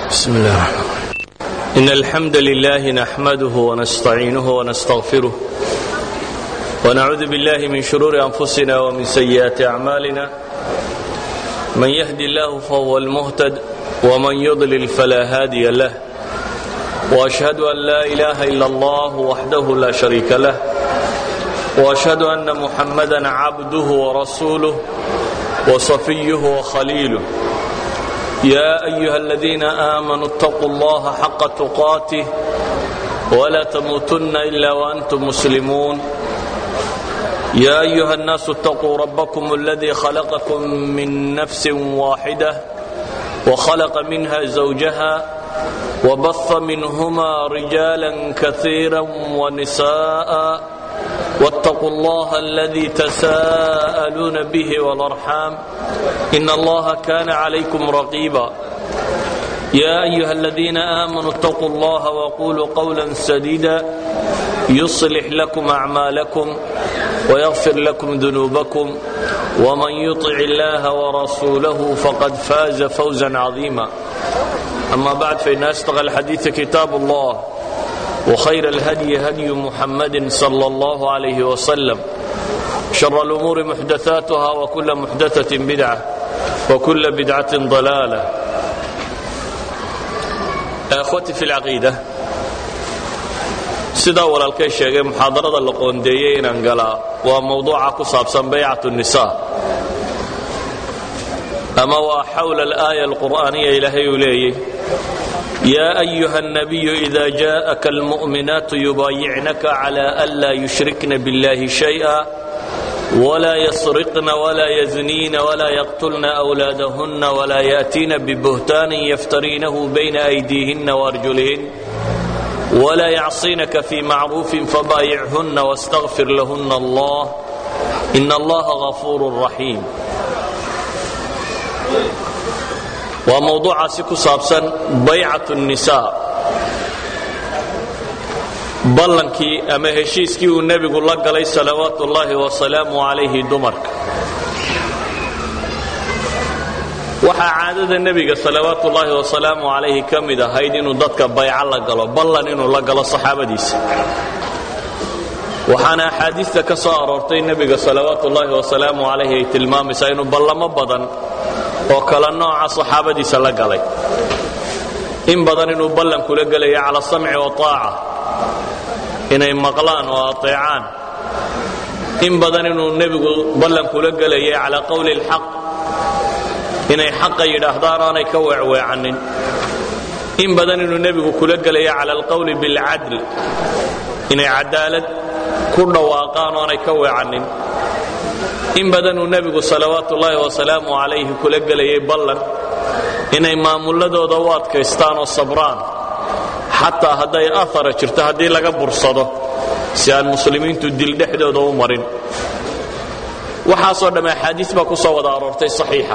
بسم الله الرحمن الرحيم إن الحمد لله نحمده ونستعينه ونستغفره ونعوذ بالله من شرور أنفسنا ومن سيئات أعمالنا من يهدي الله فهو المهتد ومن يضلل فلا هادي له وأشهد أن لا إله إلا الله وحده لا شريك له وأشهد أن محمدا عبده ورسوله وصفيه وخليله يا أيها الذين آمنوا اتقوا الله حق تقاته ولا تموتن إلا وأنتم مسلمون يا أيها الناس اتقوا ربكم الذي خلقكم من نفس واحدة وخلق منها زوجها وبث منهما رجالا كثيرا ونساء واتقوا الله الذي تساءلون به والارحام ان الله كان عليكم رقيبا يا ايها الذين امنوا اتقوا الله وقولوا قولا سديدا يصلح لكم اعمالكم ويغفر لكم ذنوبكم ومن يطع الله ورسوله فقد فاز فوزا عظيما اما بعد فان اصدق الحديث كتاب الله وخير الهدي هدي محمد صلى الله عليه وسلم شر الأمور محدثاتها وكل محدثة بدعة وكل بدعة ضلالة أخوتي في العقيدة sidaa walaalkay sheegay muxaadarada la qoondeeyey inaan galaa waa mawduuca ku saabsan baycat الnisaa ama waa xawla alaaya alqur'aaniya ilaahay uu leeyey يا أيها النبي إذا جاءك المؤمنات يبايعنك على ألا يشركن بالله شيئا ولا يسرقن ولا يزنين ولا يقتلن أولادهن ولا يأتين ببهتان يفترينه بين أيديهن وأرجلهن ولا يعصينك في معروف فبايعهن واستغفر لهن الله إن الله غفور رحيم waa mawduucaasi ku saabsan baycat الnisaa ballankii ama heshiiskii uu nebigu la galay salawaatu ullaahi wasalaamu calayhi dumarka waxaa caadada nebiga salawaatu ullaahi wasalaamu calayhi ka mid ahayd inuu dadka bayco la galo ballan inuu la galo saxaabadiisa waxaana axaadiista ka soo aroortay nebiga salawaatu ullaahi wasalaamu calayhi ay tilmaamaysaa inuu ballamo badan oo kala nooca saxaabadiisa la galay in badan inuu ballan kula gelaya cala samci wataaca inay maqlaan oo ateecaan in badan inuu nebigu ballan kula gelayay calaa qowli اlxaq inay xaqa yidhaahdaan aanay ka weecweecanin in badan inuu nebigu kula gelaya cala alqowli biاlcadl inay cadaalad ku dhawaaqaan oo aanay ka weecanin in badanuu nebigu salawaatu ullaahi wasalaamu calayhi kula gelayay ballan inay maamulladooda u adkaystaan oo sabraan xataa hadday aara jirto haddii laga bursado si aan muslimiintu dil dhexdooda u marin waxaasoo dhamme axaadiis baa ku soo wada aroortay saxiixa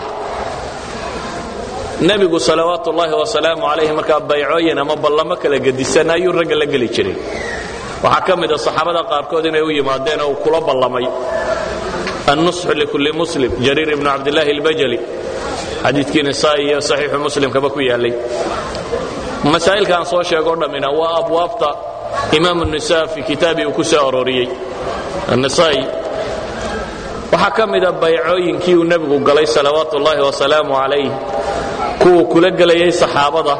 nebigu salawaatu ullaahi wasalaamu calayhi markaa baycooyin ama ballamo kala gedisan ayuu ragga la geli jiray waxaa ka mid a saxaabada qaarkood inay u yimaadeen oo uu kula ballamay النصح لكل مسلم جرير بن عبد الله البجلي xadiikii نساء iyo صaxiixu muslimkaba ku yaalay masaa'ilka aan soo sheego dhammina waa abwaabta imaam النساء fi kitaabii uu ku soo arooriyey النساء waxaa ka mida baycooyinkii uu nebigu galay salawaat ullaahi وasalaamu عalayh kuwuu kula gelayay saxaabada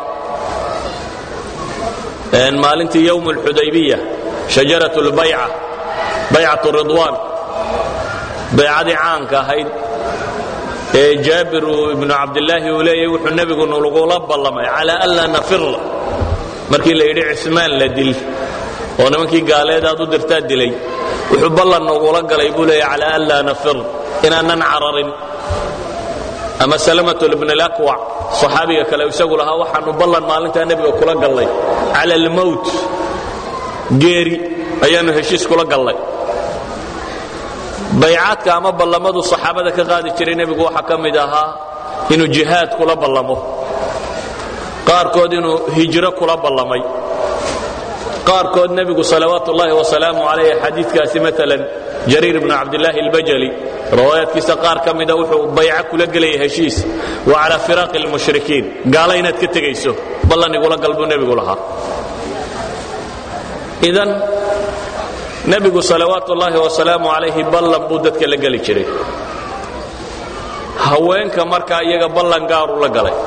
maalintii ywم الxudaybiya شhajaraة الbayca baycaة الridوان baycadii caanka ahayd ee jaabiru ibnu cabdilaahi uu leeyay wuxuu nebigu nulagula ballamay calaa anlaa nafir markii la yidhi cismaan la dil oo nimankii gaaleed aad u dirtaa dilay wuxuu ballan nugula galay buu leeyay calaa anlaa nafir inaanan cararin ama salamatu ibn alakwac saxaabiga kale isagu lahaa waxaanu ballan maalintaa nebiga kula gallay cala almowt geeri ayaannu heshiis kula gallay baycaadka ama ballamadu saxaabada ka qaadi jiray nebigu waxaa ka mid ahaa inuu jihaad kula ballamo qaarkood inuu hijro kula ballamay qaarkood nebigu salawaat ullaahi wasalaamu calayh xadiidkaasi maalan jariir ibnu cabdilaahi albajali riwaayaadkiisa qaar ka mida wuxuu bayco kula gelaya heshiis wa calaa firaaqi lmushrikiin gaala inaad ka tegayso ballan igula gal buu nebigu lahaa idan nebigu salawaatu ullaahi wasalaamu calayhi ballan buu dadka la geli jiray haweenka markaa iyaga ballan gaaruu la galay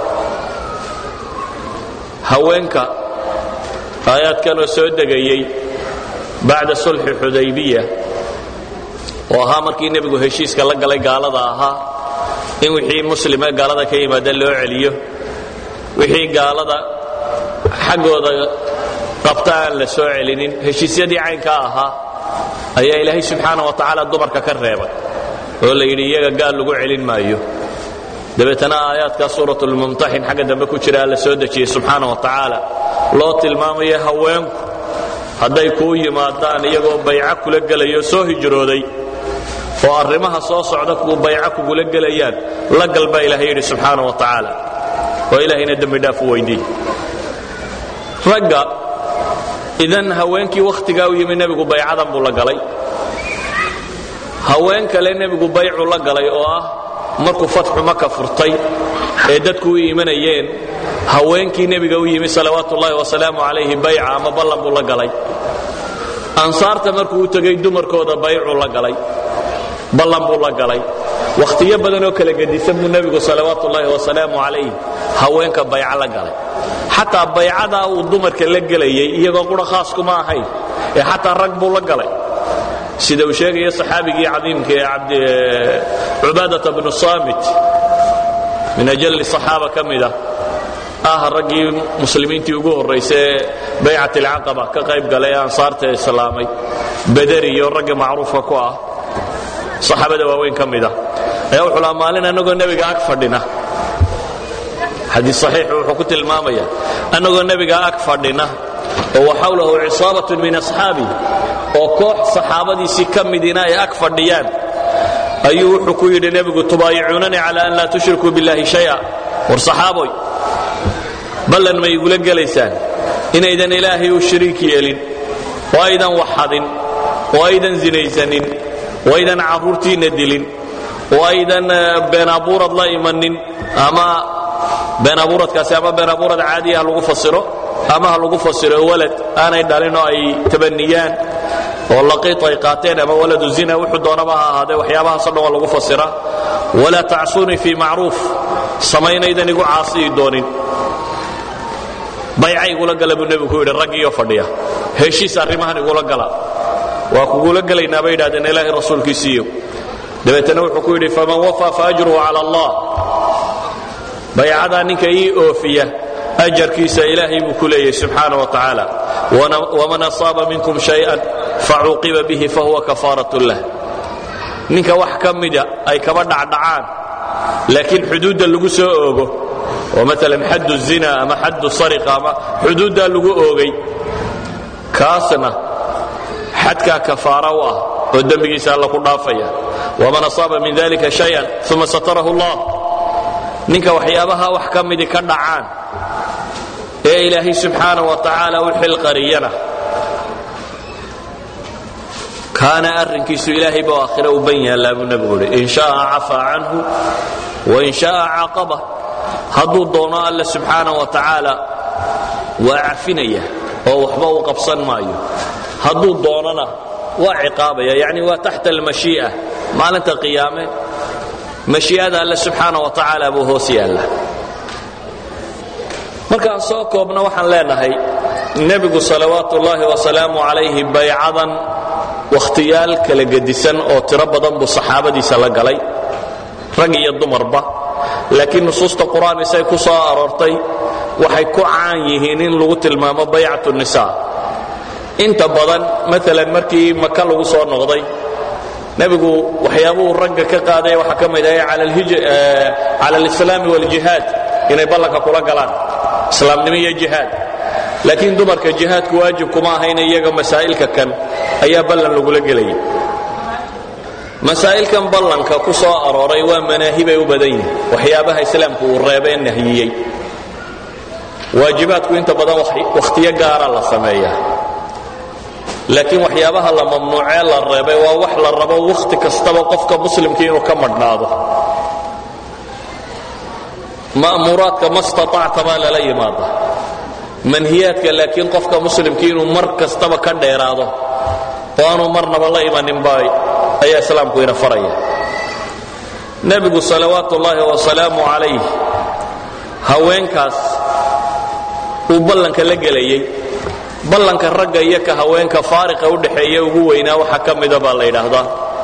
haweenka aayaadkanoo soo degayey bacda sulxi xudaybiya oo ahaa markii nebigu heshiiska la galay gaalada ahaa in wixii muslime gaalada ka yimaada loo celiyo wixii gaalada xaggooda qabta aan la soo celinin heshiisyadii caynkaa ahaa ayaa ilaahay subxaana wa tacaala dumarka ka reebay oo la yidhi iyaga gaal lagu celin maayo dabeetana aayaadkaa suurat lmumtaxin xagga dambe ku jira alla soo dejiyey subxaana wa tacaala loo tilmaamayo haweenku hadday kuu yimaadaan iyagoo bayco kula gelayo soo hijrooday oo arrimaha soo socda kuu bayco kugula gelayaan la gal baa ilaahay yidhi subxaana wa tacaala oo ilaahayna dembi dhaaf u weydii ragga idan haweenkii wakhtigaa u yimi nebigu baycadan buu la galay haween kale nebigu baycu la galay oo ah markuu fatxu maka furtay ee dadku u imanayeen haweenkii nebiga u yimi salawaatu ullaahi wasalaamu calayhi bayca ama ballan buu la galay ansaarta markuu u tegey dumarkooda baycuu la galay ballan buu la galay wakhtiyo badan oo kala gedisan buu nebigu salawaatu ullaahi wasalaamu calayh haweenka bayco la galay xataa baycadaa uu dumarka la gelayay iyagoo qura khaas kuma ahayn ee xataa rag buu la galay sida uu sheegaya saxaabigii cadiimka ee cubaadata bnu saamit min ajalli صaxaaba ka mida ah raggii muslimiintii ugu horraysay ee baycat alcaqaba ka qayb galay ee ansaarta islaamay baderi iyo raggii macruufka ku ah saxaabada waaweyn ka mida ayaa wuxuu lahaa maalin annagoo nebiga ag fadhina xadii saxiixu wuxuu ku tilmaamaya annagoo nebiga ag fadhina oo waxawlahu cisaabatun min asxaabi oo koox saxaabadiisii ka midina ay ag fadhiyaan ayuu wuxuu ku yidhi nebigu tubaayicuunanii cala an laa tushrikuu biاllahi shaya war saxaaboy ballan ma igula gelaysaan inaydan ilaahay u shariik yeelin oo aydan waxadin oo aydan zinaysanin oo aydan carruurtiinna dilin oo aydan been abuurad la imanin ama been abuuradkaasi ama been abuurad caadiya ha lagu fasiro ama ha lagu fasiro walad aanay dhalin oo ay tabaniyaan oo laqiit ay qaateen ama waladu zina wuxuu doonaba ha ahaadee waxyaabahaasoo dhan waa lagu fasira walaa tacsuunii fii macruuf samaynaydan igu caasiyi doonin bayca igula gala buu nebigu ku yidhi raggiiyo fadhiya heshiis arrimahan igula gala waa kugula gelaynaa bay yidhahdeen ilaahay rasuulkiisiiyo dabeetana wuxuu ku yidhi faman wafaa faajruhu cala allah baycadaa ninka ii oofiya ajarkiisa ilaahay buu ku leeyahy subxaana wa tacaala waman asaaba minkum shay-an facuuqiba bihi fahuwa kafaarat lah ninka wax ka mida ay kaba dhacdhacaan laakiin xuduudda lagu soo oogo oo maalan xaddu zina ama xaddu sariqa ama xuduuddaa lagu oogay kaasna xadkaa kafaara u ah oo dembigiisa alla ku dhaafaya waman asaaba min dalika shayan uma satarahu allah ninka waxyaabaha wax ka midi ka dhacaan ee ilaahay subxaana wa tacaala u xilqariyana kaana arrinkiisu ilaahay ba aakhira u ban yaallaa buu nebigu uhi in sha'a cafaa canhu wain sha'a caaqaba hadduu doono alla subxaana wa tacaala waa cafinaya oo waxba u qabsan maayo hadduu doonona waa ciqaabaya yacni waa taxta almashii'a maalinta qiyaame mashii'ada alle subxaana wa tacaala buu hoos yaalla markaan soo koobna waxaan leenahay nebigu salawaatu ullaahi wasalaamu calayhi baycadan wakhtiyaal kala gedisan oo tiro badan buu saxaabadiisa la galay rag iyo dumarba laakiin nusuusta qur-aan isay ku soo aroortay waxay ku caan yihiin in lagu tilmaamo baycatu nisaa inta badan maalan markii maka lagu soo noqday nebigu waxyaabuhu ragga ka qaaday waxaa ka mid ahay cala alislaami waljihaad inay ballanka kula galaan islaamnimo iyo jihaad laakiin dumarka jihaadku waajib kuma ahayna iyaga masaa'ilka kan ayaa ballan lagula gelayay masaa'ilkan ballanka ku soo arooray waa manaahibay u badan yihin waxyaabaha islaamku uu reebee nahiyey waajibaadku inta badan wakhtiyo gaara la sameeyaa laakiin waxyaabaha la mamnuucee la reebay waa wax la rabo wakhti kastaba qofka muslimkii inuu ka madhnaado ma'muuraadka ma staطacta baa lala yimaada manhiyaadka laakiin qofka muslimkii inuu mar kastaba ka dheeraado oo aanu marnaba la imanin ba ayaa islaamku ina faraya nebigu salawaatu ullaahi wasalaamu calayh haweenkaas uu ballanka la gelayey ballanka ragga iyo ka haweenka faariqa u dhaxeeya ugu weynaa waxaa ka mida baa la yidhaahdaa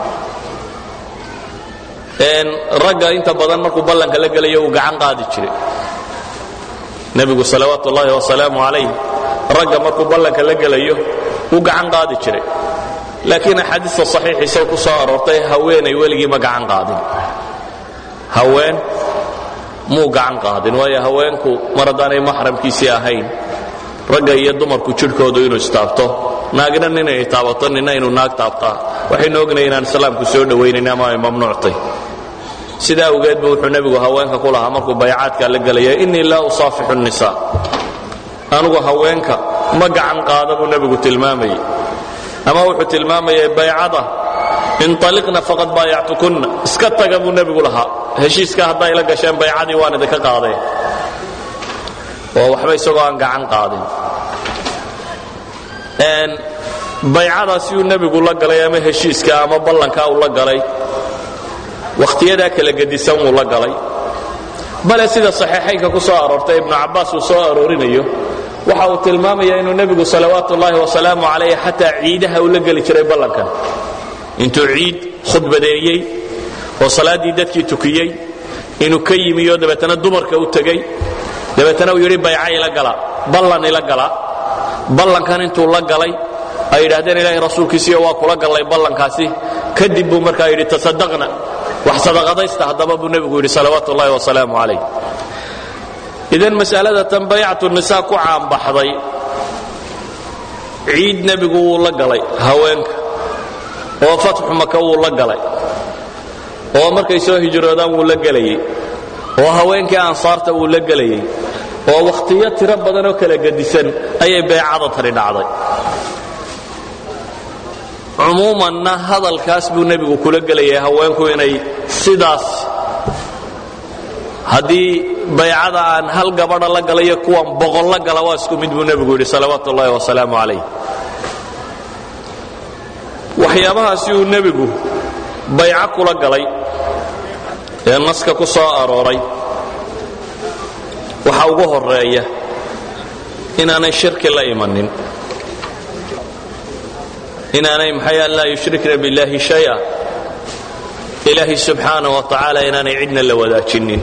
ragga inta badan markuu ballanka la gelayo uu gacan qaadi jiray nebigu salawaatu ullaahi wasalaamu calayh ragga markuu ballanka la gelayo uu gacan qaadi jiray laakiin axaadiista saxiixiisa ku soo aroortay haweenay weligii ma gacan qaadin haween muu gacan qaadin waayo haweenku mar haddaanay maxramkiisii ahayn ragga iyo dumarku jidhkoodu inuu istaabto naagna ninay taabato nina inuu naag taabtaa waxaynu ognahay inaan islaamku soo dhowaynayn ama ay mamnuuctay sidaa awgeed bu wuxuu nebigu haweenka ku lahaa markuu baycaadka la gelaya innii laa usaafixu nisa anugu haweenka ma gacan qaada buu nebigu tilmaamayey ama wuxuu tilmaamayay baycada inaliqna faqad baayactukunna iska taga buu nebigu lahaa heshiiska hadday la gasheen baycadii waan idinka qaadeen oo waxba isagoo aan gacan qaadin baycadaasi uu nebigu la galay ama heshiiska ama ballankaa uu la galay wakhtiyadaa kala gedisan wuu la galay bale sida saxiixaynka ku soo aroortay ibnu cabbaas uu soo aroorinayo waxa uu tilmaamaya inuu nebigu salawaatu ullaahi wasalaamu calayh xataa ciidaha uu la geli jiray ballankan intuu ciid khudbadeeyey oo salaaddii dadkii tukiyey inuu ka yimiyo dabeetana dumarka u tegey dabeetana uu yidhi bayca ila gala ballan ila gala ballankan intuu la galay ay yidhahdeen ilaahay rasuulkiisiiyo waa kula gallay ballankaasi kadib buu markaa yidhi tasadaqna wax sadaqadaysta haddaba buu nebigu yidhi salawaatu ullahi wasalaamu calayh idan mas'alada tan baycatu nisaa ku caanbaxday ciid nebigu wuu la galay haweenka oo fatxu maka wuu la galay oo markay soo hijroodaan wuu la gelayey oo haweenkii ansaarta wuu la gelayey oo wakhtiyo tiro badan oo kala gedisan ayay beecada tani dhacday cumuumanna hadalkaas buu nebigu kula gelayay haweenku inay sidaas haddii baycada aan hal gabadha la galayo kuwan boqol la gala waa isku mid buu nebigu yidhi salawaatu ullaahi wasalaamu calayh waxyaabahaasi uu nebigu bayco kula galay ee naska ku soo arooray waxa ugu horeeya inaanay shirki la imanin inaanay maxay an laa yushrikna biاllahi shaya ilaahi subxaana wa tacaala inaanay cidna la wadaajinin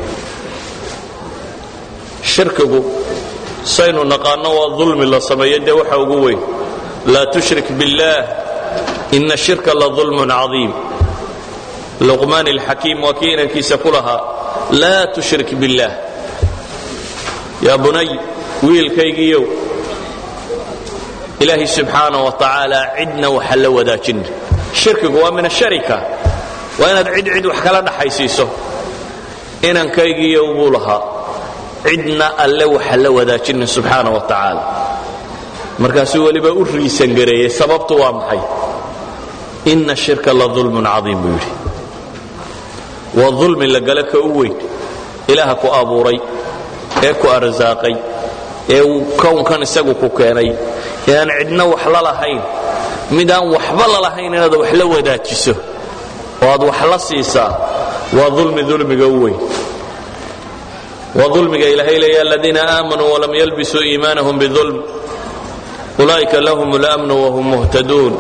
shirkigu saynu naqaanno waa dulmi la sameeyo dee waxa ugu weyn laa tushrik biاllah ina shirka la dulmun cadiim luqmaan alxakiim waa kii inankiisa ku lahaa laa tushrik biاllah yaa bunay wiilkaygiiyow ilaahay subxaana wa tacaala cidna waxa la wadaajina shirkigu waa min asharika waa inaad cid cid wax kala dhaxaysiiso inankaygiiyow buu lahaa cidna alle waxa la wadaajina subxaana wa tacaala markaasuu weliba u riisan gareeyey sababtu waa maxay ina shirka la dulmun cadiim buu yidhi waa dulmi la gale ka u weyn ilaaha ku abuuray ee ku arsaaqay ee uu kownkan isagu ku keenay ee aan cidna wax la lahayn mid aan waxba lalahayn inaad wax la wadaajiso oo aad wax la siisaa waa dulmi dulmiga u weyn waa dulmiga ilaahay leeya aladiina aamanuu walam yalbisuu iimaanahum bidulm ulaa'ika lahum اlamnu wahum muhtaduun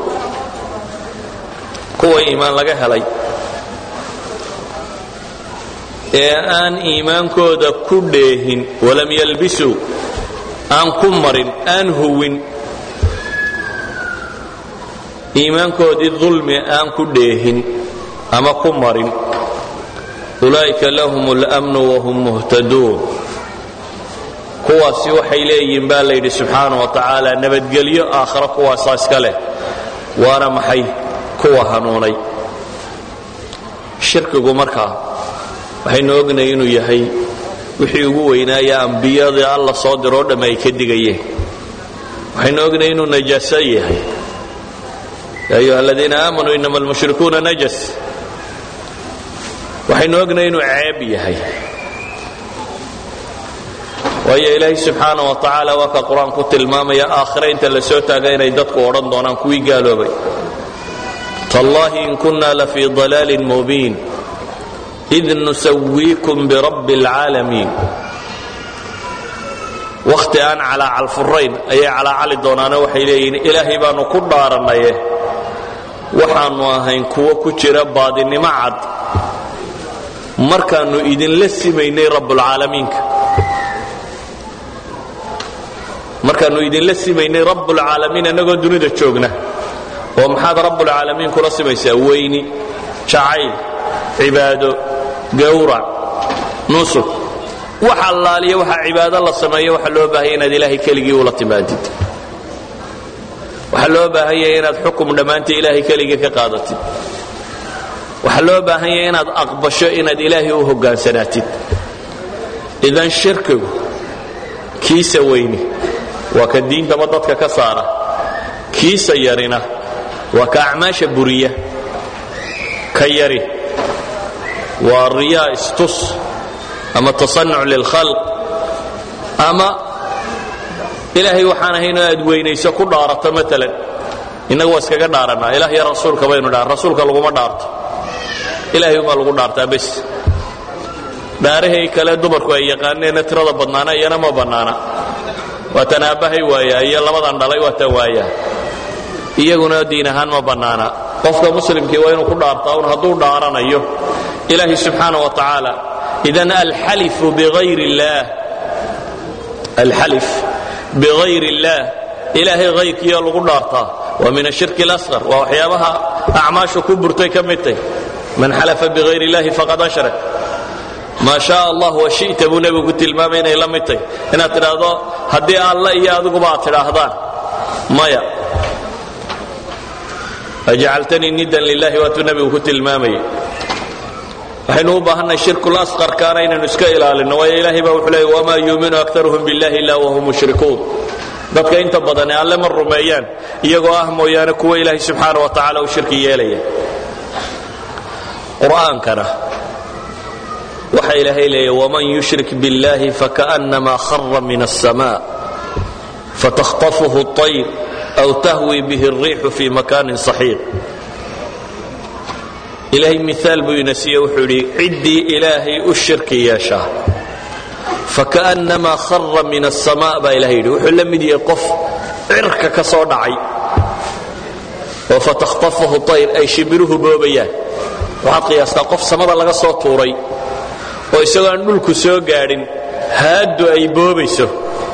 kuwa iimaan laga helay ee aan iimaankooda ku dheehin walam yalbisuu aan ku marin aan huwin iimaankoodii dulmi aan ku dheehin ama ku marin ulaa'ika lahum اlmnu wahum muhtaduun kuwaasi waxay leeyihiin baa la yidhi subxaana wa tacaala nabadgelyo aakhiro kuwaasaa iska leh waana maxay kuwa hanuunay shirkigu markaa waxaynu ognahay inuu yahay wixii ugu weynaaya ambiyadii alla soo diroo dhamm ay ka digayeen waxaynu ognahay inuu najaaso yahay ya ayuha aladiina aamanuu inama almushrikuuna najas waxaynu ognahay inuu ceeb yahay waayo ilaahay subxaana wa tacaala waa ka qur-aan ku tilmaamaya aakhira inta la soo taaga inay dadku odhan doonaan kuwii gaaloobay tallaahi in kunna lafii dalaalin mubiin id nusawiikum birabbi alcaalamiin wakhti aan calaacalfurayn ayay calaacali doonaane waxay leeyihiin ilaahay baannu ku dhaarannaye waxaannu ahayn kuwo ku jira baadinimo cad markaannu idinla simaynay rabbulcaalamiinka markaannu idinla simaynay rabbulcaalamiin annagoo dunida joogna oo maxaad rabbulcaalamiin kula simaysaa weyni jacayl cibaado gawrac nusuk wax allaaliya waxaa cibaado la sameeyo waxaa loo baahaya inaad ilaahay keligii ula timaadid waxaa loo baahan yahay inaad xukum dhammaantii ilaahay keligii ka qaadatid waxaa loo baahan yahay inaad aqbasho inaad ilaahay u hogaansanaatid idan shirkigu kiisa weyni waa ka diintaba dadka ka saara kiisa yarina waa ka acmaasha buriya ka yari waa riyaa istus ama tasanuc lilkhalq ama ilaahay waxaan ahaynoo aad weynayso ku dhaarato maalan innagu waa iskaga dhaarannaa ilah iyo rasuulka baynu dhaar rasuulka laguma dhaarto ilaahay umaa lagu dhaartaa bes dhaarahay kale dumarku ay yaqaaneena tirada badnaana iyana ma bannaana waatan aabbahay waayaa iyo labadan dhalay waatan waayaa iyaguna diin ahaan ma bannaana qofka muslimkii waa inuu ku dhaartaa un hadduu dhaaranayo ilaahi subxaana wa tacaala idan alxalifu bigayr illaah alxalif bigayr illaah ilaahay hayrkiiyo lagu dhaartaa waa min ashirki اlasqar waa waxyaabaha acmaashu ku burtay ka mid tay man xalafa bigayr illahi faqad ashrak maa shaa allah wa shita buu nebigu ku tilmaamay inay la mid tay inaad tidhaahdo haddii alla iyo adiguba aad tidhaahdaan maya ajcaltanii nidan lilahi waatuu nebigu ku tilmaamayay waxaynu u baahannahay shirkul asqarkaana inaynu iska ilaalinno waayo ilaahay baa wuxuu leeyay wamaa yuuminu aktaruhum billahi illa wahum mushrikuun dadka inta badane alle ma rumeeyaan iyagoo ah mooyaane kuwa ilaahay subxaana wa tacaala u shirki yeelaya qur'aankana waxa ilaahay leeya waman yushrik biاllahi fakaأnama khara min الsma faتkhطفه الطayr أw tahwi bih الriixu fi makanin صaxiiq ilaahay miaal buu ina siiye wuxuu idhi ciddii ilaahay u shirki yeeshaa fakaأnama khara min الsma baa ilahay yidhi wuxuu la mid yahay qof cirka ka soo dhacay oo faتkhطفahu طayr ay shibiruhu boobayaan waxaad qiyaastaa qof samada laga soo tuuray oo isagoo aan dhulku soo gaadhin haaddu ay boobayso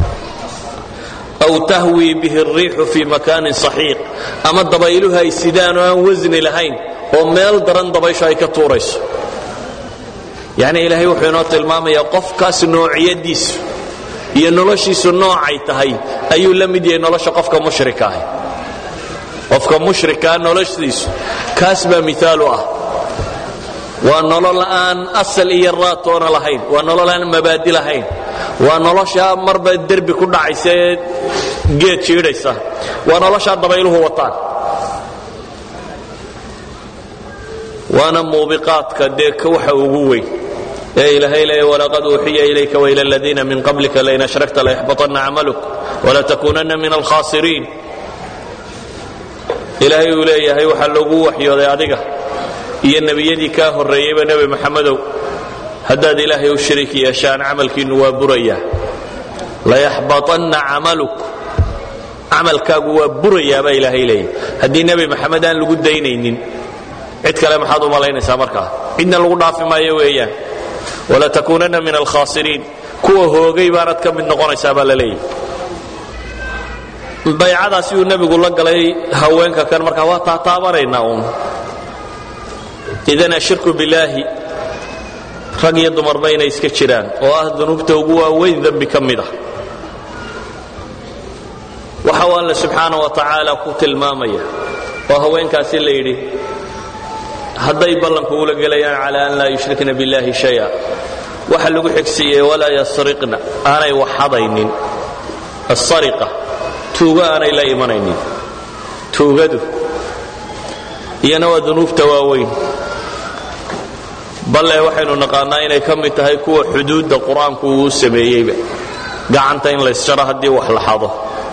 aw tahwii bihi الriixu fii makaanin صaxiiq ama dabayluhu ay sidaan oo aan wasni lahayn oo meel daran dabayshu ay ka tuurayso yacni ilaahay wuxuu inoo tilmaamayaa qofkaas noociyadiisu iyo noloshiisu noocay tahay ayuu la mid yahay nolosha qofka mushrika ah qofka mushrikaa noloshiisu kaas baa miaal u ah waa nolol aan asal iyo raatoona lahayn waa nolol aan mabaadi lahayn waa noloshaa marba derbi ku dhacaysa ee geed jiidhaysa waa noloshaa dabayluhu wataan waana muubiqaadka dee waxa ugu weyn ee ilaahay leeya walaqad uuxiya ilayka waila aladiina min qablika lain ashrakta layaxbaطanna camaluk walatakuunanna min alkhaasiriin ilaahay uu leeyahay waxaa loogu waxyooday adiga iyo nebiyadii kaa horreeyeyba nebi maxamedow haddaad ilaahay u shariik yeeshaan camalkiinnu waa burayaa layaxbaطanna camaluk camalkaagu waa burayaa baa ilaahay leeyahy haddii nebi maxamed aan lagu daynaynin cid kale maxaad u malaynaysaa markaa cidna lagu dhaafi maayo weeyaan walatakuunanna min alkhaasiriin kuwa hoogay baanad ka mid noqonaysaa baa la leeyahy baycadaasi uu nebigu la galay haweenka kan markaa waa taataabanaynaa uun idan ashirku bilaahi rag iyo dumarba inay iska jiraan oo ah dunuubta ugu waaweyn dembi ka mid ah waxa uu alle subxaana wa tacaala ku tilmaamaya oo haweenkaasi la yidhi hadday ballanku ula gelayaan cala an laa yushrikna biاllahi shaya waxa lagu xigsiiyey walaa yasriqna aanay waxadaynin asariqa tuugo aanay la imanaynin tuugadu iyana waa dunuubta waaweyn balle waxaynu naqaannaa inay ka mid tahay kuwa xuduudda qur-aanku uu sameeyeyba gacanta in laysjaro haddii wax la xado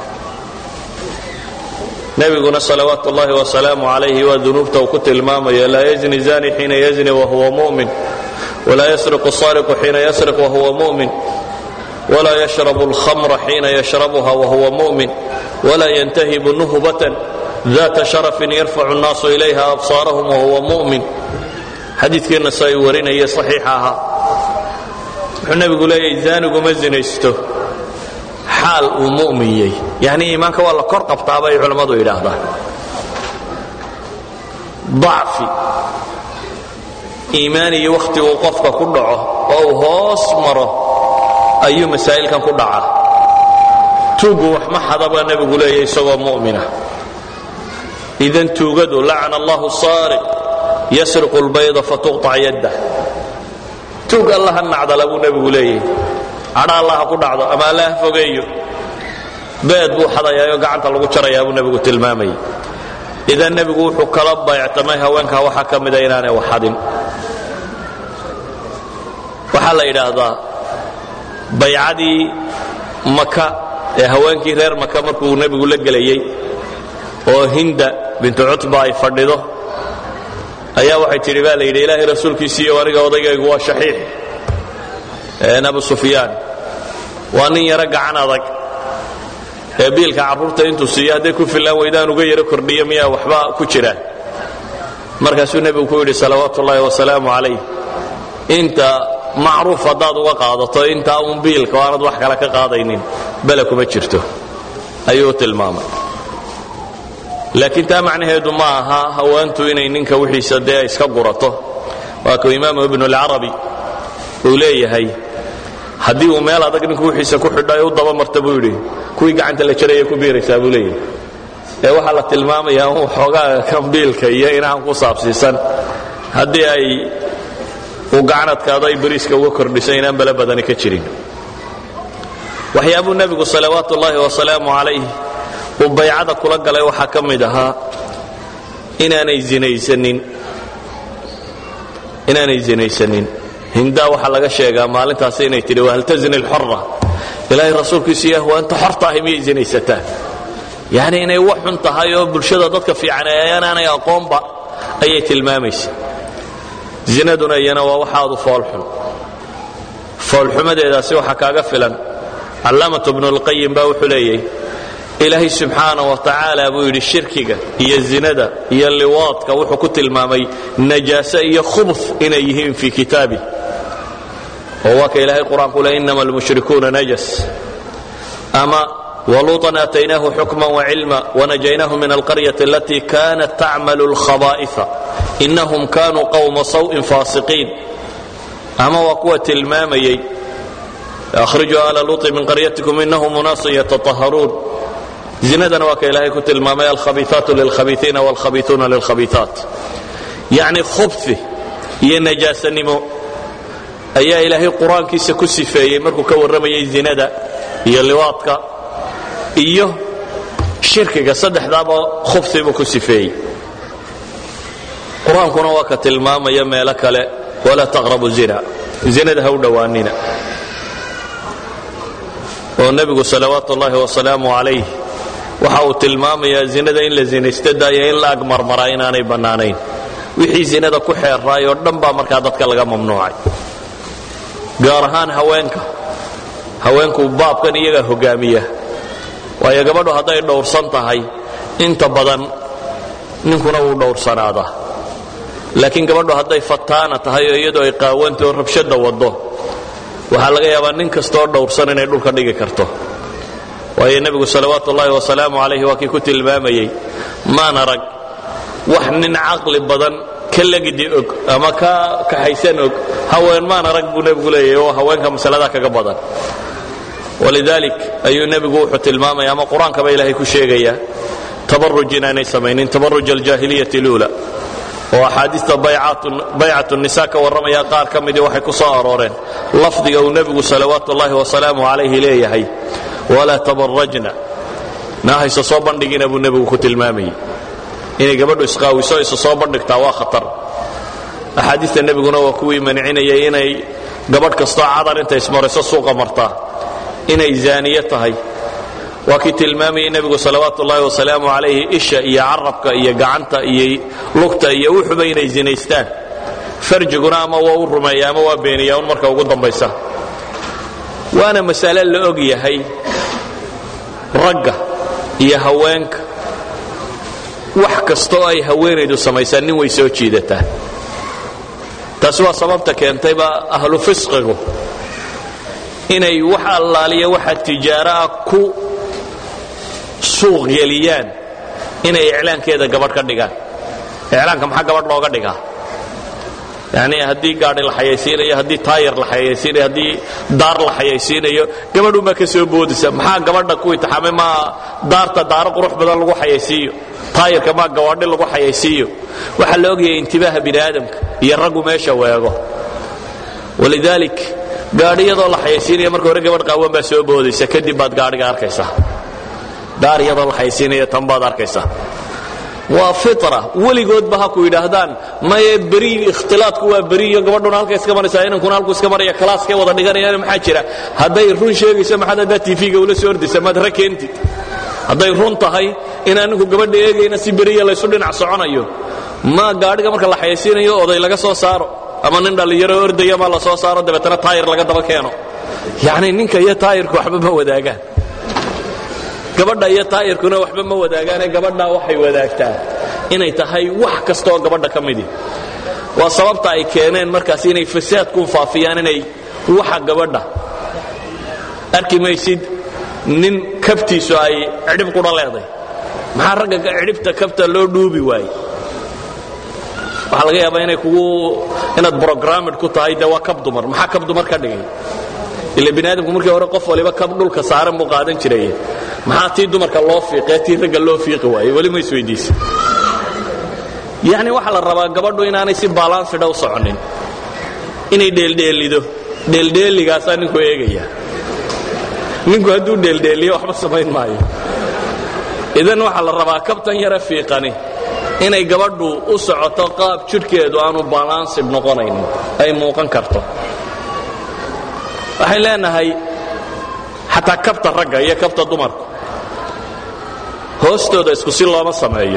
nebiguna salawaatu ullahi wasalaamu calayhi waa dunuubta uu ku tilmaamayo laa yazni zani xiina yazni wahuwa mu'min walaa yasriqu sariqu xiina yasriq wahuwa mu'min walaa yashrabu alkhamra xiina yashrabuha wahuwa mu'min walaa yantahibu nuhbatan data sharafin yarfacu annaasu ilayha absaarahum wahuwa mu'min xadiidkiina sa ay warinaya saxiixa ahaa wuxuu nebigu leeyahay zaanigu ma zinaysto xaal uu mu'miyey yacni iimaanka waa la kor qabtaa bay culammadu yidhaahdaan dacfi iimaaniyi wakhti uu qofka ku dhaco oo uu hoos maro ayuu masaa'ilkan ku dhacaa tuuggu wax ma xada baa nebigu leeyahy isagoo mu'mina idan tuugadu lacana allahu saariq yasriqu lbayda fatuqطac yaddah tuug allaha nacdala buu nebigu leeyahy cadha allaha ku dhacdo ama allaha fogeeyo beed buu xadayaayoo gacanta lagu jarayaa buu nebigu tilmaamayay idan nebigu wuxuu kala bayctamay haweenkaa waxaa ka mida inaanay waxadin waxaa la yidhaahdaa baycadii maka ee haweenkii reer maka markuu nebigu la gelayey oo hinda bintu cutba ay fadhido ayaa waxay tidhi baa la yidhi ilaahay rasuulkiisiiyo aniga odaygaygu waa shaxiix abu sufyaan waa nin yaro gacan adag ee biilka carruurta intuu siiyo hadday ku fillaan weydaan uga yaro kordhiyo miyaa waxba ku jiraan markaasuu nebigu ku yidhi salawaatu ullaahi wasalaamu calayh inta macruuf haddaad uga qaadato intaa uun biilka oo aanad wax kale ka qaadaynin bele kuma jirto ayuu tilmaamay laakiin taa macnaheedu ma aha haweentu inay ninka wixiisa dee iska gurato waa kuu imaamu ibnu alcarabi uu leeyahay haddii uu meel adag ninku wixiisa ku xidho ay u dabamarta buu yidhi kuwii gacanta la jaraya ku biiraysaa buu leeyahay ee waxaa la tilmaamayaa uu xoogaa kan biilka iyo inaan ku saabsiisan haddii ay uu gacanadkaado ay bariiska uga kordhiso inaan bale badani ka jirin waxyaabuu nebigu salawaatu ullaahi wasalaamu calayh uu baycada kula galay waxaa ka mid ahaa inaanay zinaysanin inaanay zinaysanin hindaa waxaa laga sheegaa maalintaasi inay tidhi wahal tazni alxora ilaahay rasuulkiisu yah waa inta xorta ahay miyay zinaysataa yacni inay wax xun tahay oo bulshada dadka fiican ayaanaanay aqoonba ayay tilmaamaysa zinaduna iyana waa waxaadu foolxun foolxumadeedaasi waxaa kaaga filan callaamatu bnulqayim baa wuxuu leeyahy ilaahay subxaana wa tacaala buu yidhi shirkiga iyo zinada iyo liwaadka wuxuu ku tilmaamay najaase iyo khubf inay yihiin fii kitaabi oo waa ka ilaahay qur-aanku le inama almushrikuuna najas ama waluuطan aataynaahu xukma wacilma wanajaynaahu min alqaryati alatii kanat tacmalu اlkhabaa'ifa inahum kanuu qowma sawءin faasiqiin ama waa kuwa tilmaamayey akhrijuu ala luuطi min qaryatikum inahum unaasun yataطaharuun zinadana waa ka ilaahay ku tilmaamay alkhabiiaatu lilkhabiiiina wاlkhabiiuuna lilkhabiiaat yacni khubfi iyo najaasanimo ayaa ilaahay qur-aankiisa ku sifeeyey markuu ka warramayay zinada iyo liwaadka iyo shirkiga saddexdaaba khubfi buu ku sifeeyey qur-aankuna waa ka tilmaamaya meelo kale walaa taqrabu zina zinada ha u dhowaanina oo nebigu salawaatu ullaahi wasalaamu calayh waxa uu tilmaamayaa zinada in la zinaysta daaya in la agmarmaraa inaanay bannaanayn wixii zinada ku xeerraay oo dhan baa markaa dadka laga mamnuucay gaar ahaan haweenka haweenku baabkan iyagaa hogaamiya waayo gabadhu hadday dhowrsan tahay inta badan ninkuna wuu dhowrsanaadaa laakiin gabadhu hadday fataana tahay oo iyadoo ay qaawanta oo rabshadda waddo waxaa laga yaabaa nin kastooo dhowrsan inay dhulka dhigi karto waayo nebigu salawaatu ullaahi wasalaamu calayhi waa kii ku tilmaamayey maan arag wax nin caqli badan ka legidi og ama ka kaxaysan og haween maan arag buu nebigu leeyahy oo haweenka masalada kaga badan walidaalik ayuu nebigu wuxuu tilmaamaya ama qur-aankaba ilaahay ku sheegayaa tabaruj inaanay samaynin tabaruj aljaahiliyati luula oo axaadiista baycatu nisa ka warramaya qaar ka midii waxay ku soo arooreen lafdiga uu nebigu salawaatu ullaahi wasalaamu calayhi leeyahay walaa tabarajna naahayse soo bandhigina buu nebigu ku tilmaamayey inay gabadhu isqaawiso isa soo bandhigtaa waa khatar axaadiista nebiguna waa kuwii mancinayay inay gabadh kastoo cadar intay ismarayso suuqa martaa inay zaaniye tahay waa kii tilmaamayay nebigu salawaatu ullaahi wasalaamu calayhi isha iyo carabka iyo gacanta iyo lugta iyo wuxuba inay zinaystaan farjiguna ama waa u rumeeya ama waa beeniyaa un marka ugu dambaysa waana masale la og yahay ragga iyo haweenka wax kastaoo ay haweenaydu samaysaan nin way soo jiidataa taasi waa sababta keentayba ahlu fisqigu inay wax allaaliya waxa tijaaro ah ku suuq geliyaan inay iclaankeeda gabadh ka dhigaan iclaanka maxaa gabadh looga dhigaa yani haddii gaadhi la xayaysiinayo haddii taayar la xayaysiinayo haddii daar la xayaysiinayo gabadhunbaa ka soo boodisa maxaa gabadha ku itixaamay maa daarta daaro qurux badan lagu xayaysiiyo taayarka maa gawaadhi lagu xayaysiiyo waxaa la ogyahay intibaaha bini aadamka iyo raggu meesha weego walidaalik gaadhiyadoo la xayaysiinaya marka hore gabadh qaawan baa soo boodaysa kadib baad gaadhiga arkaysaa daar iyadoo la xayaysiinaya tan baad arkaysaa waa fitra weligoodba ha ku yidhaahdaan maye beri ikhtilaadku waa beri iyo gabadhuna halka iska maraysaa inankuna halku iska maraya kalaaskay wada dhiganayaan maxaa jira hadday run sheegayso maxaad haddaa tv-ga ula soo ordaysa maad ra keentid hadday run tahay inaan ninku gabadha eegayna si beriya laysu dhinac soconayo ma gaadhiga marka la xayaysiinayo oday laga soo saaro ama nin dhallinyaro ordaya maa la soo saaro dabeetana taayir laga daba keeno yacni ninka iyo taayirku waxba ma wadaagaan gabadha iyo taayirkuna waxba ma wadaagaane gabadhaa waxay wadaagtaa inay tahay wax kastaoo gabadha ka midi waa sababta ay keeneen markaas inay fasaadku faafiyaan inay waxa gabadha arki maysid nin kabtiisu ay cidhib qudha leeday maxaa ragga cidhibta kabta loo dhuubi waaye waxaa laga yaabaa inay kugu inaad brogramid ku tahay dee waa kab dumar maxaa kab dumar ka dhigay ila bini aadamku markii hore qof waliba kab dhulka saaran buu qaadan jiraye maxaa tii dumarka loo fiiqee tii ragga loo fiiqi waaye weli ma isweydiisa yacni waxaa la rabaa gabadhu inaanay si baalansida u soconin inay dheeldheelido dheeldheeligaasaa ninku eegaya ninku hadduu dheeldheeliyo waxba samayn maayo idan waxaa la rabaa kabtan yare fiiqani inay gabadhu u socoto qaab jidhkeedu aanu balansid noqonaynin ay muuqan karto waxay leenahay xataa kabta ragga iyo kabta dumarku hoostooda isku si looma sameeyo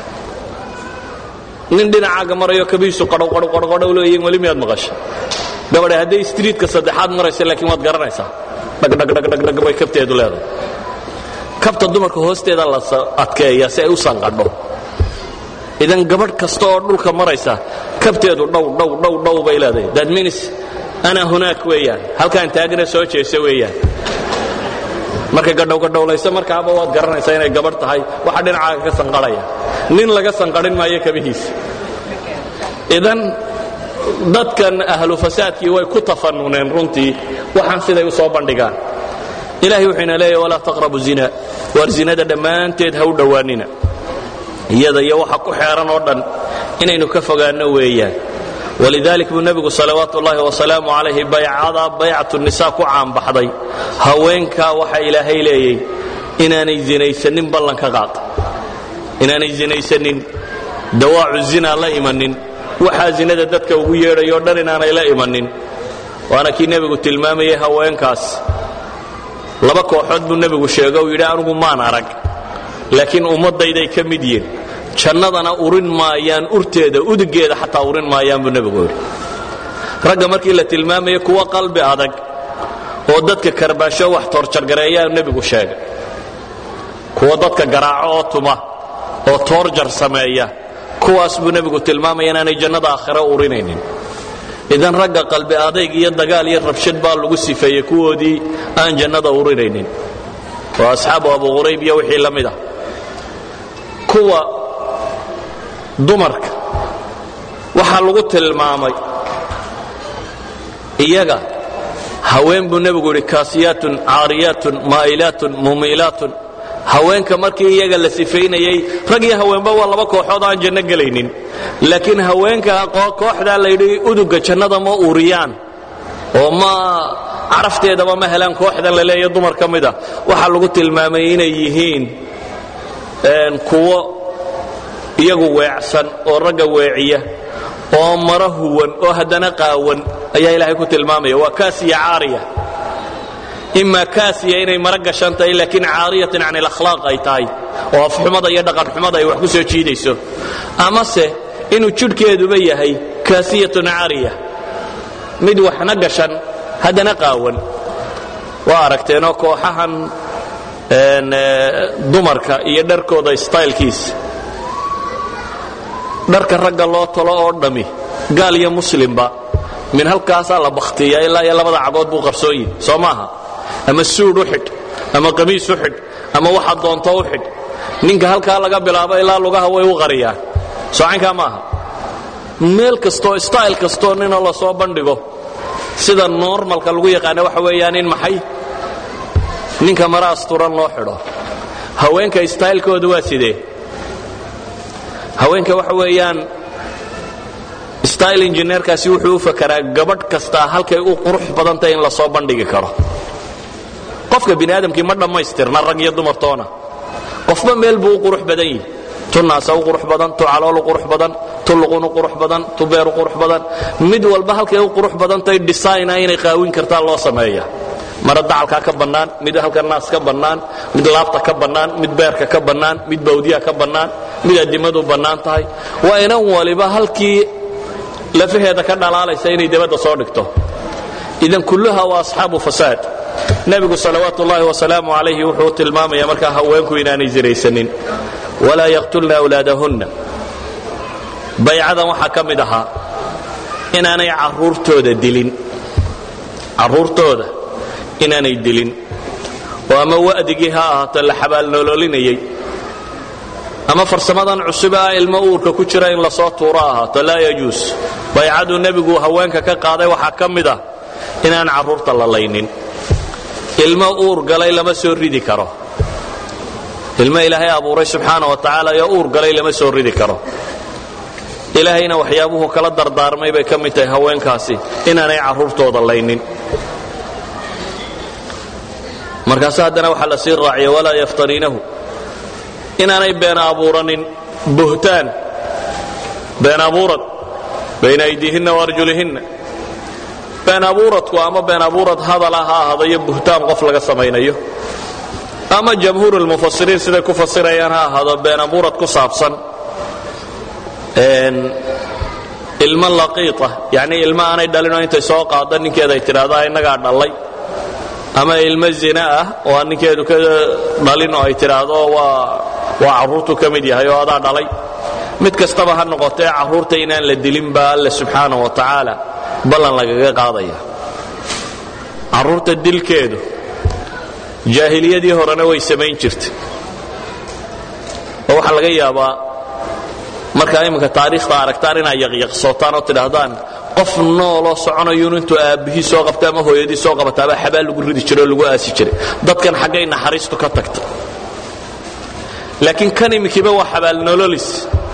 nin dhinacaaga marayo kabihiisu qadhowqadhowqadhow leeyihin weli miyaad maqasha gabadhe hadday striitka saddexaad maraysa laakiin waad garanaysaa dhagdhagdhagdhag bay kabteedu leedahay kabta dumarka hoosteeda la adkeeya si ay u sanqadho idan gabadh kasta oo dhulka maraysa kabteedu dhow dhow dhow dhow bay leedahay that means ana hunaak weeyaan halkaan taagna soo jeesa weeyaan markay gadhowgadhowlayso markaaba waad garanaysaa inay gabadh tahay waxa dhinacaaga ka sanqadhaya nin laga sanqadhin maayo kabihiisa idan dadkan ahlu fasaadkii way ku tafanuneen runtii waxaan siday u soo bandhigaan ilahay wuxuu ina leeyahy walaa taqrabu zina waar zinada dhammaanteed ha u dhowaanina iyada iyo waxa ku xeeran oo dhan inaynu ka fogaanno weeyaan walidalik buu nebigu salawaatu ullaahi wasalaamu calayhi baycada baycatu nisa ku caanbaxday haweenkaa waxa ilaahay leeyay inaanay zinaysanin ballanka qaata inaanay zinaysanin dawaacu zina la imanin waxaa zinada dadka ugu yeedhayoo dhan inaanay la imanin waana kii nebigu tilmaamayay haweenkaas laba kooxood buu nebigu sheego uu yidhi anugu maan arag laakiin ummaddayday ka mid yihin jannadana urin maayaan urteeda udugeeda xataa urin maayaan buu nebigu yidhi ragga markii la tilmaamaya kuwa qalbi adag oo dadka karbaasho wax toorjargareeyaa nebigu sheegay kuwa dadka garaaco oo tuma oo toorjar sameeya kuwaas buu nebigu tilmaamaya inaanay jannada aakhiro urinaynin idan ragga qalbi adayg iyo dagaal iyo rabshad baa lagu sifeeyey kuwoodii aan jannada urinaynin oo asxaabu abu qurayb iyo wixii la mid ah kuwa dumarka waxaa lagu tilmaamay iyaga haween buu nebigu yidhi kaasiyaatun caariyaatun maa'ilaatun mumiilaatun haweenka markii iyaga la sifaynayey rag iyo haweenba waa laba kooxood aan janno gelaynin laakiin haweenka kooxdaa layidhi uduga jannada ma uriyaan oo ma carafteedaba ma helaan kooxdan la leeya dumar ka mida waxaa lagu tilmaamay inay yihiin kuwo iyagu weecsan oo ragga weeciya oo mara huwan oo haddana qaawan ayaa ilaahay ku tilmaamaya waa kaasiya caariya imaa kaasiya inay mara gashan tahay laakiin caariyatan can alakhlaaq ay tahay oo afxumada iyo dhaqanxumada ay wax ku soo jiidayso amase inuu jidhkeeduba yahay kaasiyatun caariya mid waxna gashan haddana qaawan waa aragteenoo kooxahan dumarka iyo dharkooda staylkiisa dharka ragga loo talo oo dhammi gaal iyo muslimba min halkaasaa la bakhtiya ilaa iyo labada cagood buu qarsooyin soo maaha ama suudh u xidh ama qamiis u xidh ama waxa doonto u xidh ninka halkaa laga bilaabo ilaa lugaha way u qariyaan soocaynkaa maaha meel kastoo stayl kastoo ninoo la soo bandhigo sida normalka lagu yaqaana waxa weeyaan in maxay ninka mara asturan loo xidho haweenka staylkooda waa sidee haweenka waxa weeyaan style injineerkaasi wuxuu u fakaraa gabadh kastaa halkay u qurux badantay in la soo bandhigi karo qofka bini aadamkii ma dhammaystirna rag iyo dumartoona qofba meel buu u qurux badan yihi tu naasa u qurux badan tu calool u qurux badan tu luqun u qurux badan tu beer u qurux badan mid walba halkay u qurux badantay designa inay qaawin kartaa loo sameeya mara dacalkaa ka bannaan mid halka naas ka bannaan mid laabta ka bannaan mid beerka ka bannaan mid bawdiya ka bannaan mid addimadu bannaan tahay waa inan waliba halkii lafaheeda ka dhalaalaysa inay dabadda soo dhigto idan kulluha waa asxaabu fasaad nebigu salawaatu ullaahi wasalaamu calayhi wuxuu tilmaamaya markaa haweenku inaanay sinaysanin walaa yaqtulna awlaadahunna baycadan waxaa ka mid ahaa inaanay carruurtooda dilin carruurtooda inaanay dilin oo ama wa'digii ha ahaato la xabaalnoloolinayay ama farsamadan cusube ah ilmo uurka ku jira in lasoo tuuro ahaato laa yajuus baycaduu nebigu haweenka ka qaaday waxaa ka mid ah inaan carruurta la laynin ilmo uur galay lama soo ridi karo ilmo ilaahay abuuray subxaana wa tacaala iyo uur galay lama soo ridi karo ilaahayna waxyaabuhu kala dardaarmay bay ka mid tahay haweenkaasi inaanay carruurtooda laynin markaase haddana waxaa la sii raaciya walaa yaftariinahu inaanay been abuuranin buhtaan been abuurad bayna aydiihinna waarjulihinna been abuuradku ama been abuurad hadala ha ahada iyo buhtaan qof laga samaynayo ama jamhuurulmufasiriin siday ku fasirayaan ha ahaado been abuurad ku saabsan ilmo laqiita yacnii ilmo aanay dhalinoo intay soo qaada ninkeeda ay tidhaahdaa innagaa dhallay ama ilmo zina ah oo aan ninkeedu ka dhalin oo ay tidhaahdo waa waa carruurtu ka mid yahay oo adaa dhalay mid kastaba ha noqotee carruurta inaan la dilin baa alle subxaana wa tacaala ballan lagaga qaadaya carruurta dilkeedu jaahiliyadii horena way samayn jirtay oo waxaa laga yaabaa markaa iminka taariikhda aragtaan inaad yaqyaqsootaan oo tidhaahdaan qof nooloo soconayuun intuu aabbihii soo qabta ama hooyadii soo qabataabaa xabaal lagu ridi jiray oo lagu aasi jiray dadkan xaggay naxariistu ka tagta laakiin kan iminkiiba waa xabaal nololis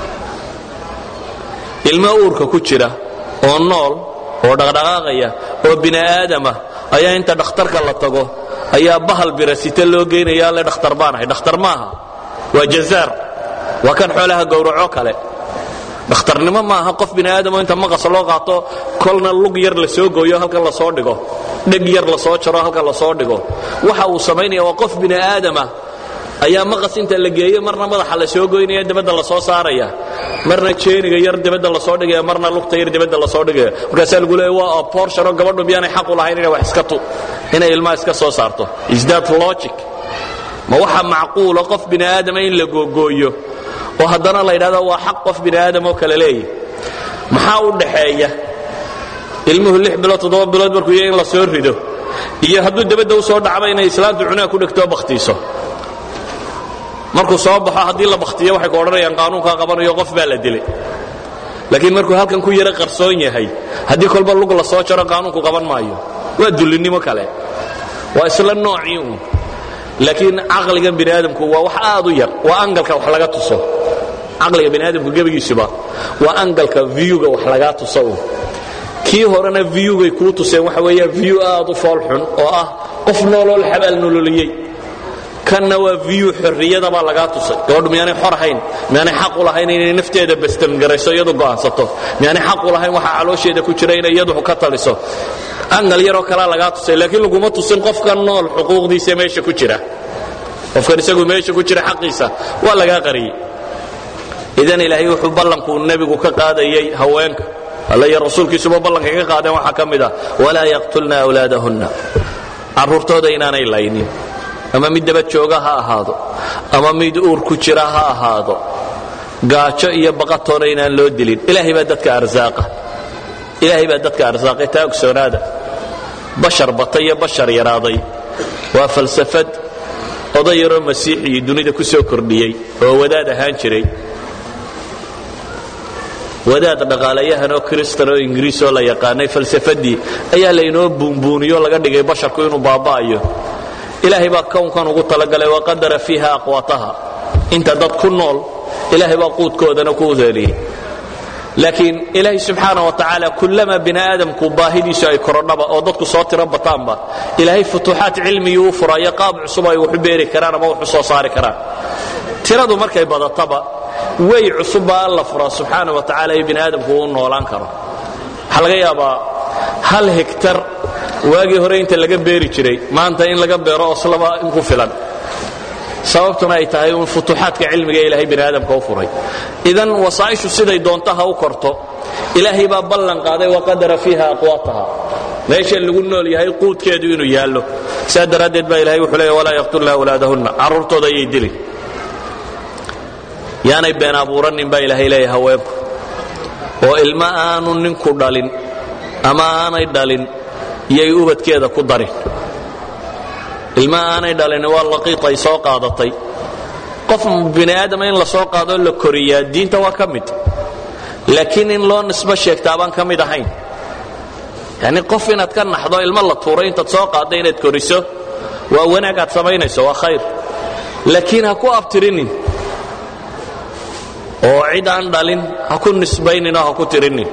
ilmo uurka ku jira oo nool oo dhaqdhaqaaqaya oo bini aadamah ayaa inta dhakhtarka la tago ayaa bahal birasite loo geynaya alle dhakhtar baanahay dhakhtar maaha waa jazaar waa kan xoolaha gowraco kale dhakhtarnimo maaha qof bini aadamo inta maqas loo qaato kolna lug yar la soo gooyo halkan la soo dhigo dheg yar la soo jaro halkan la soo dhigo waxa uu samaynaya waa qof bini aadamah ayaa maqas inta la geeyo marna madaxa la soo goynaya dibadda la soo saaraya marna jeeniga yar dibadda la soo dhigaya marna lugta yar dibadda la soo dhigaya markaasaa lagu leeya waa abortion oo gabadhu miyaanay xaq u lahayn inay wax iska tu inay ilmaha iska soo saarto is that logic ma waxa macquula qof bini aadama in la googooyo oo haddana la yidhahdo waa xaq qof bini aadam oo kale leeyahy maxaa u dhaxeeya ilmuhu lix bilood toddoba bilood markuu yahay in la soo rido iyo hadduu dabadda u soo dhacba inay islaantu cunaha ku dhegtoo bakhtiiso markuu soo baxo haddii la bakhtiyo waxay ku odhanayaan qaanuunkaa qabanayo qof baa la dilay laakiin markuu halkan ku yaro qarsoon yahay haddii kolba lug la soo jaro qaanuunku qaban maayo waa dullinnimo kale waa isla noocii uun laakiin caqligan bini aadamku waa wax aad u yar waa angalka wax laga tuso caqliga bini aadamku gebigiisuba waa angalka viewga wax lagaa tuso uun kii horena viewgay kuu tuseen waxa weeya view aad u fool xun oo ah qof nooloo la xabaal nololiyey kanna waa view xorriyada baa lagaa tusay gabadhu miyaanay xor ahayn miyaanay xaq u lahayn inay nafteeda bastamgarayso iyadu go'aansato miyaanay xaq u lahayn waxa caloosheeda ku jira inay iyadu ka taliso angal yaroo kalaa lagaa tusay laakiin laguma tusin qofkan nool xuquuqdiisa meesha ku jira qofkan isagu meesha ku jira xaqiisa waa lagaa qariyey idan ilaahay wuxuu ballankuu nebigu ka qaadayey haweenka alla iyo rasuulkiisuba ballanka ka qaadeen waxaa ka mid ah walaa yaqtulna awlaadahunna carruurtooda inaanay laynin ama mid daba jooga ha ahaado ama mid uur ku jira ha ahaado gaajo iyo baqatoona inaan loo dilin ilaahay baa dadka arsaaqa ilaahay baa dadka arsaaqay taa ogsoonaada bashar bata iyo bashar yaraaday waa falsafad oday yaroo masiixii dunida ku soo kordhiyey oo wadaad ahaan jiray wadaad dhaqaalayahan oo kristan oo ingiriis oo la yaqaanay falsafadii ayaa laynoo buunbuuniyo laga dhigay basharku inuu baaba'ayo ilaahay baa kownkan ugu talagalay waqadara fiiha aqwaataha inta dad ku nool ilaahay baa quudkoodana ku udeeliyey laakiin ilaahay subxaana wa tacaala kullama bini aadamku baahidiisu ay korodhaba oo dadku soo tiro bataanba ilaahay futuuxaad cilmigii u furayo qaab cusub ay waxu beeri karaan ama waxu soo saari karaan tiradu markay badataba way cusubbaa alla furaa subxaana wa tacaala iyo bini aadamku uu noolaan karo waxaa laga yaabaa hal hegtar waagii hore inta laga beeri jiray maanta in laga beero oslaba in ku filan sababtuna ay tahay uun futuuxaadka cilmiga ilaahay bini aadamka u furay idan wasaa'ishu siday doontaha u korto ilaahay baa ballan qaaday waqadara fiiha aqwaataha meesha lagu nool yahay quudkeedu inuu yaallo saa daraaddeed baa ilahay wuxuu leeya walaa yaqtulna awlaadahunna carruurtooda ayay dilin yaanay been abuuranin baa ilaahay leeya haweenku oo ilmo aanu ninku dhalin ama aanay dhalin iyay ubadkeeda ku darin ilma aanay dhalin waa laqiit ay soo qaadatay qof bini aadama in la soo qaadoo la koriyaa diinta waa ka mid laakiin in loo nisbo sheegtaa baan ka mid ahayn yani qof inaad ka naxdo ilmo la tuuray intaad soo qaadda inaad koriso waa wanaag aad samaynayso waa khayr laakiin ha ku abtirinin oo cid aan dhalin ha ku nisbaynin oo ha ku tirinin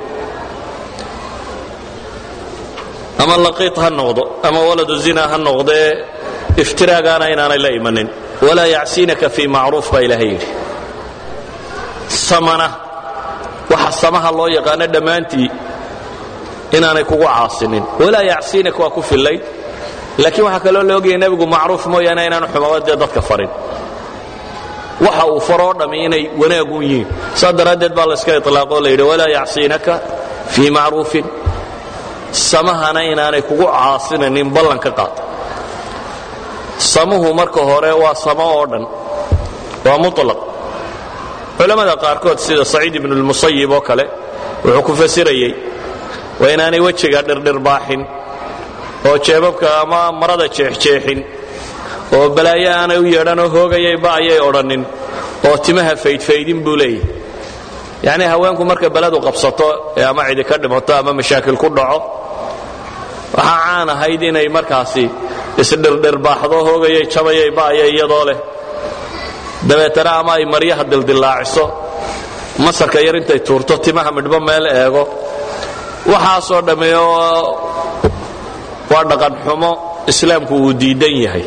ama laqiit ha noqdo ama waladu zina ha noqdee iftiraagaana inaanay la imanin walaa yacsiinaka fii macruuf baa ilaahay yidhi samana waxa samaha loo yaqaano dhammaantii inaanay kugu caasinin walaa yacsiinaka waa ku fillayd laakiin waxaa kaloo la ogayay nebigu macruuf mooyaane inaanu xumaba dee dadka farin waxa uu faroo dhammi inay wanaagun yihiin saa daraaddeed baa layska ilaaqoo la yidhi walaa yacsiinaka fii macruufin samahana inaanay kugu caasinanin ballanka qaad samuhu marka hore waa samo oo dhan waa mulaq culammada qaarkood sida saciid ibnu lmusayib oo kale wuxuu ku fasirayey waa inaanay wejiga dhirdhirbaaxin oo jeebabka ama marada jeexjeexin oo balaayo aanay u yeedhanoo hoogayayba ayay odhannin oo timaha faydfaydin buu leeyahy yacnii haweenku marka beledu qabsato ee ama cidi ka dhimato ama mashaakil ku dhaco waxaa caan ahayd inay markaasi isdhirdhirbaaxdo hoogayay jabayay ba'ayay iyadoo leh dabeetana ama ay maryaha dildillaaciso masarka yar intay tuurto timaha midhbo meel eego waxaasoo dhamme waa dhaqan xumo islaamku uu diidan yahay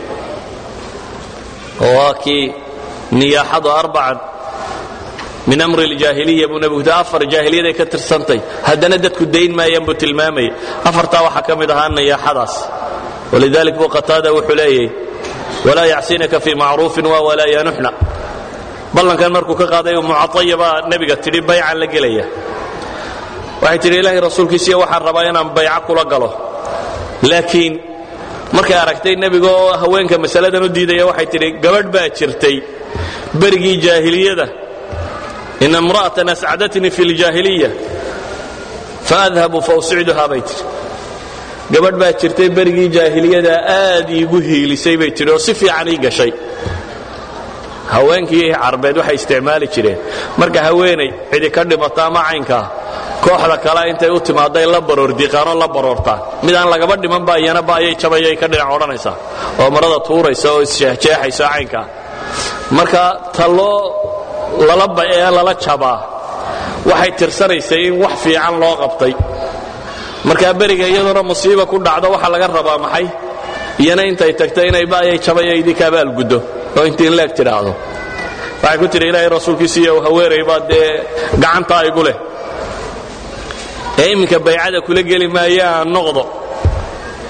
oo waa kii niyaaxadu arbacan min amri ljaahiliya buu nebigu afar jaahiliyaday ka tirsantay haddana dadku dayn maayaan buu tilmaamayay afartaa waxaa ka mid ahaa niyaaxadaas walidalik buu qataada wuxuu leeyahy walaa yacsinaka fii macruufin waa walaa yanuxna ballankan markuu ka qaaday mucaaya baa nebiga tidhi baycan la gelaya waxay tidhi ilaahay rasuulkiisiiyo waxaan rabaa inaan bayco kula galo laakiin markay aragtay nebiga oo haweenka masaladan u diidaya waxay tidhi gabadh baa jirtay berigii jaahiliyada in imra'atan ascadatnii fi ljaahiliya faadhabu fausicduhaa bay tidhi gabadh baa jirtay berigii jaahiliyada aad iigu hiilisay bay tidhi oo si fiican ii gashay haweenkii carbeed waxay isticmaali jireen marka haweenay cidi ka dhimato ama caynkaa kooxda kale intay u timaaday la baroordiiqaanoo la baroortaan mid aan lagaba dhimanba iyana ba ayay jabayay ka dhinac odhanaysaa oo marada tuuraysa oo isjeexjeexaysa caynkaa marka taloo lala ee lala jabaa waxay tirsanaysay in wax fiican loo qabtay markaa beriga iyadoona musiiba ku dhacdo waxaa laga rabaa maxay iyana intay tagto inay ba'yay jabaya idinka abaalguddo oo intii in leeg tidhaahdo waxay ku tidhi ilaahay rasuulkiisiiyo haweenay baa dee gacantaa igu leh ee imminka baycada kula geli maayo aan noqdo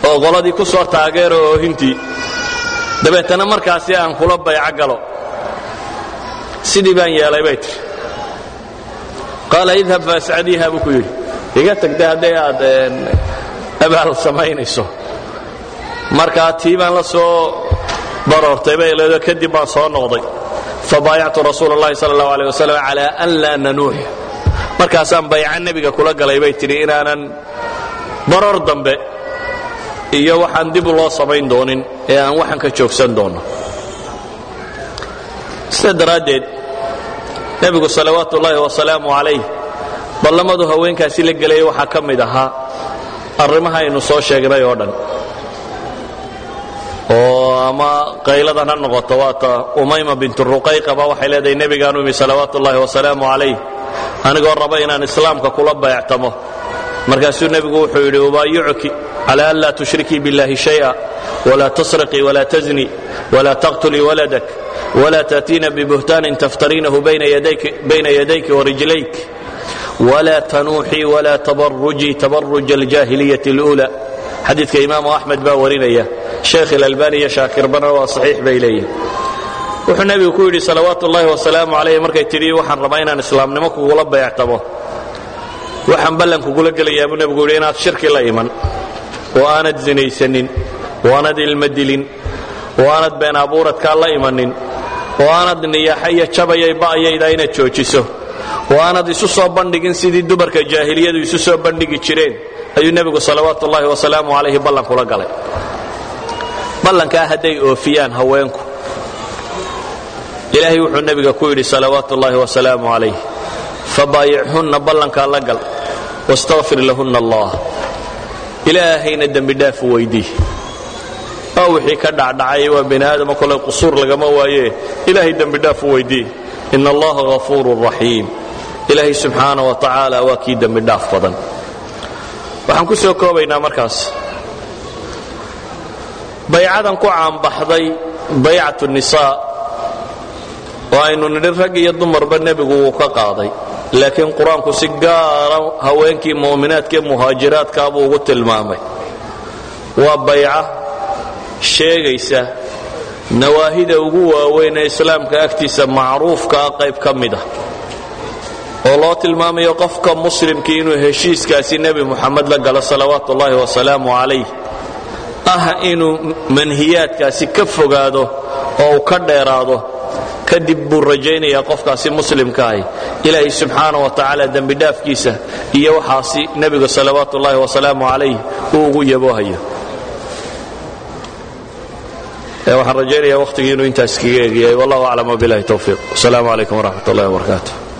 oo qoladii ku soo taageero oohintii dabeetana markaasi aan kula bayco galo sidii baan yeelay bay tiri qaala idhab faascadiiha buu ku yidhi iga tagda hadday aad abaal samaynayso markaa tii baan la soo baroortay bay leedo kadib baan soo noqday fabaayactu rasuul اllahi sal اllahu alيه wasalam calى an laa nanuux markaasaan bayca nebiga kula galay bay tidhi inaanan baroor dambe iyo waxaan dib loo samayn doonin ee aan waxan ka joogsan doonno sida daraaddeed nebigu salawaatu ullaahi wasalaamu calayh ballamadu haweenkaasi la gelayay waxaa ka mid ahaa arrimaha aynu soo sheegnay oo dhan oo ama qayladan ha noqoto waata umayma bintu ruqayqaba waxay leedahay nebigaanu imi salawaatu ullaahi wasalaamu calayh anigoo raba inaan islaamka kula bayactamo markaasuu nebigu wuxuu yidhi ubaayicuki cala an laa tushrikii biاllahi shay'a wla tasriqii wla tazni wla taqtulii waladak wla taأtiina bibuhtaanin taftariinahu bayna yadayki warijlayk wla tanuuxii wla tabarujii tabaruj aljaahiliyaة اlأulى xadiidka imaamu axmed baa warinaya sheekh ilalbani iyo shaakirbana waa saxiix bay leeyihin wuxuu nebigu ku yidhi salawaatu ullaahi wasalaamu calayh markay tidhi waxaan rabaa inaan islaamnimo kugula bayactamo waxaan ballan kugula gelayaa buu nebigu yidhi inaad shirki la iman oo aanad sinaysanin oo aanad ilma dilin oo aanad been abuuradkaa la imanin oo aanad niyaaxa iyo jabayay ba'yayda inaad joojiso oo aanad isu soo bandhigin sidii dumarka jaahiliyadu isu soo bandhigi jireen ayuu nebigu salawaatu ullaahi wasalaamu calayhi ballan kula galay ballankaa hadday oofiyaan haweenku ilaahay wuxuu nebiga ku yidhi salawaatu ullaahi wasalaamu calayh fabaayichunna ballankaa la gal wastakfir lahunna allah ilaahayna dembidhaafu weydii oo wixii ka dhacdhacay waa bini aadama kole qusuur lagama waaye ilaahay dembidhaafu weydii in allaha hafuurun raxiim ilaahay subxaana wa tacaala waa kii dembidhaaf badan waxaan ku soo koobaynaa markaas baycadan ku caanbaxday baycatu nisaa oo aynu nidhi rag iyo dumarba nebigu wuu ka qaaday laakiin qur-aanku si gaara haweenkii mu'minaadka ee muhaajiraadkaa buu ugu tilmaamay waa bayca sheegaysa nawaahida ugu waaweyn ee islaamka agtiisa macruufkaa qayb ka mid ah oo loo tilmaamayo qofka muslimkii inuu heshiiskaasi nebi muxamed la galo salawaatu ullaahi wasalaamu calayh ah inuu manhiyaadkaasi ka fogaado oo uu ka dheeraado kadib buu rajaynayaa qofkaasi muslimkaahi ilaahay subxaana wa tacaala dembidhaafkiisa iyo waxaasi nebiga salawaatu ullaahi wasalaamu calayh uu ugu yaboohayo waxaan rajaynayaa wakhtigii inuu intaas kaga egiyay wallahu aclam wabilahi towfiiq wasalaamu calaykum waraxmat ullahi wabarakaatu